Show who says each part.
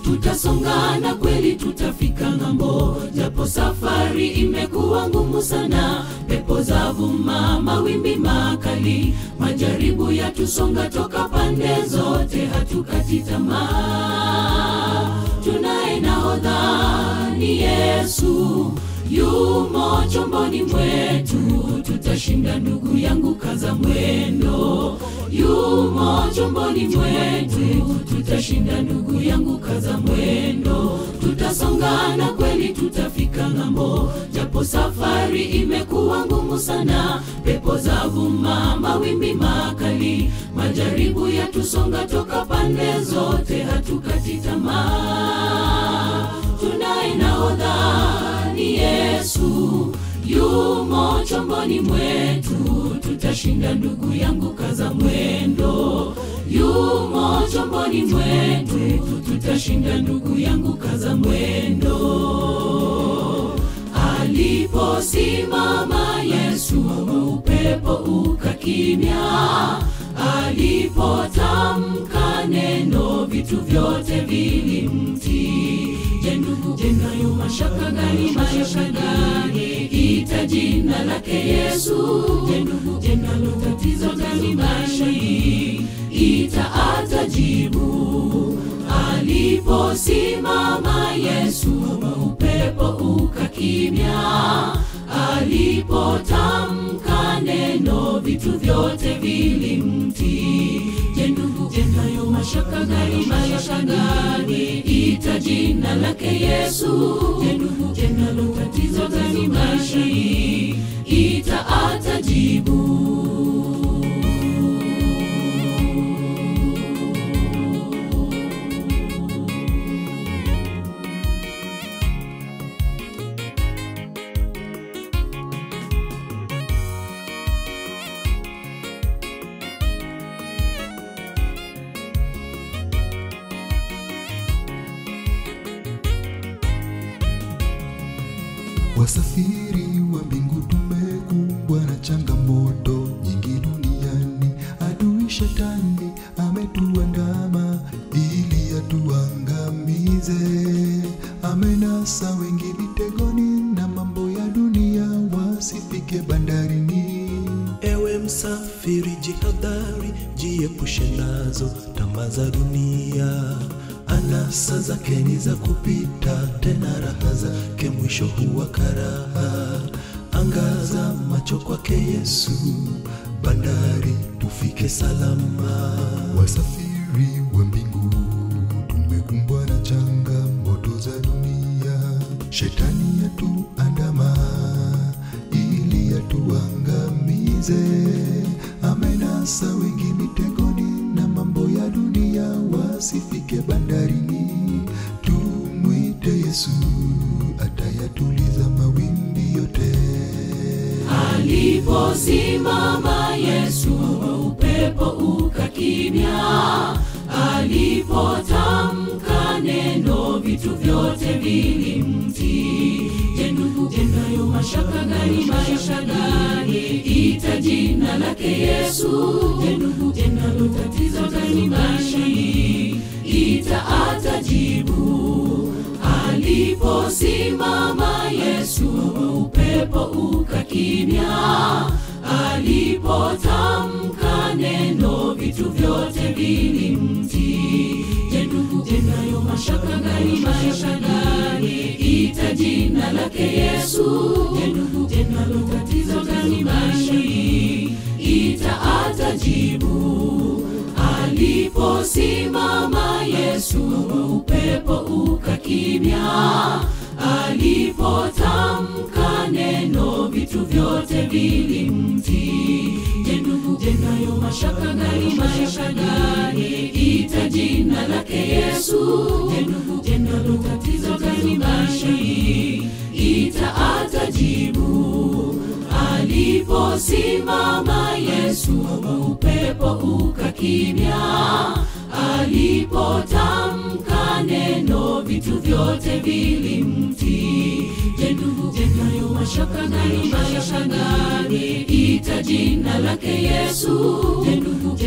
Speaker 1: tutasonga na kweli tutafika ng'ambo, japo safari imekuwa ngumu sana, pepo za vuma, mawimbi makali, majaribu yatusonga toka pande zote, hatukati tamaa. Tunaye nahodha ni Yesu, yumo chomboni mwetu, tutashinda ndugu yangu, kaza mwendo. Yumo chomboni mwetu, tutashinda ndugu yangu, kaza mwendo. Tutasonga na kweli tutafika ng'ambo, japo safari imekuwa ngumu sana, pepo za vuma, mawimbi makali, majaribu yatusonga toka pande zote, hatukati tamaa. Tunaye nahodha ni Yesu, yumo chomboni mwetu, tutashinda ndugu yangu, kaza mwendo. Yumo chomboni mwetu, tutashinda ndugu yangu, kaza mwendo. Aliposimama Yesu, upepo ukakimya. Alipotamka neno, vitu vyote vilimtii. Je, ndugu, je, nayo mashaka gani? Mashaka gani? Ita jina lake Yesu. Je, ndugu, je, nalo tatizo gani maishani? Ita atajibu. Aliposimama Yesu, upepo ukakimya. Alipotamka neno, vitu vyote vilimtii. Je, ndugu, je, nayo mashaka gani? Mashaka gani? Ita jina lake Yesu. Je, ndugu, je, nalo tatizo gani maishani? Ita atajibu.
Speaker 2: Wasafiri wa mbingu tumekumbwa na changamoto nyingi duniani. Adui shetani ametuandama ili atuangamize. Amenasa wengi mitegoni na mambo ya dunia wasifike bandarini.
Speaker 3: Ewe msafiri, jihadhari, jiepushe nazo tamaa za dunia. Anasa zake ni za kupita, tena raha zake mwisho huwa karaha. Angaza macho kwake Yesu, bandari tufike salama.
Speaker 2: Wasafiri wa mbingu tumekumbwa na changamoto za dunia. Shetani yatuandama ili yatuangamize. Amenasa wengi mitegoni na mambo ya dunia wasifike bandarini. Tumwite Yesu atayatuliza mawimbi yote.
Speaker 1: Aliposimama Yesu, upepo ukakimya. Alipotamka neno, vitu vyote vilimtii. Je, ndugu, je, nayo mashaka gani? Mashaka gani? Ita jina lake Yesu. Je, ndugu, je, nalo tatizo gani maishani? Ita atajibu. Aliposimama Yesu, upepo ukakimya. Alipotamka neno, vitu vyote vilimtii. Je, ndugu, je, nayo mashaka gani? Mashaka gani? Ita jina lake Yesu. Je, ndugu, je, nalo tatizo gani maishani? Ita atajibu. Aliposimama Yesu, upepo ukakimya. Alipotamka neno, vitu vyote vilimtii. Je, ndugu, je, nayo mashaka gani? Mashaka gani? Ita jina lake Yesu. Je, ndugu, je, nalo tatizo gani maishani? Ita atajibu. Aliposimama Yesu, upepo ukakimya. Alipotamka neno, vitu vyote vilimtii. Je, ndugu, je, nayo mashaka gani? Mashaka gani? Ita jina lake Yesu. Je, ndugu,